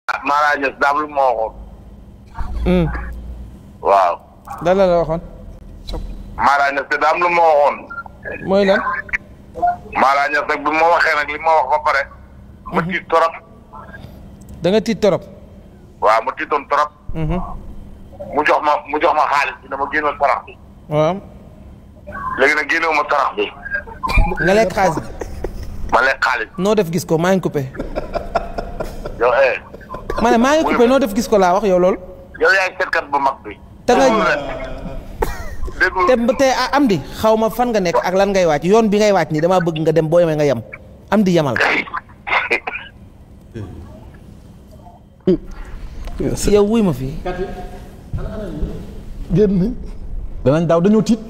Mara Niass daam lu ma waxoon. Hmm. waaw. lan la la waxoon. Mara Niass te daam lu ma waxoon. mooy lan. Mara Niass nag bi ma waxee nag li ma wax ba pare. ma tiit torop. da nga tiit torop. waaw ma tiitoon torop. Mhm. mu jox ma mu jox ma xaalis bi dama génnal sarax bi. waaw. léegi nag génnewu ma sarax bi. nga lekk xaalis bi. ma lekk xaalis. noo def gis ko maa ngi coupé. yow eh. ma ne maa ngi coupé noo def gis ko laa wax yow loolu. yow yaay seetkat bu mag bi. te nga déglu te te ah, am di xaw ma fan nga nekk ak lan ngay wàcc yoon bi ngay wàcc nii damaa bëgg nga dem boo yemee nga yem am di yemal. yow wuy ma fii. génn nañ danañ daaw dañoo tiit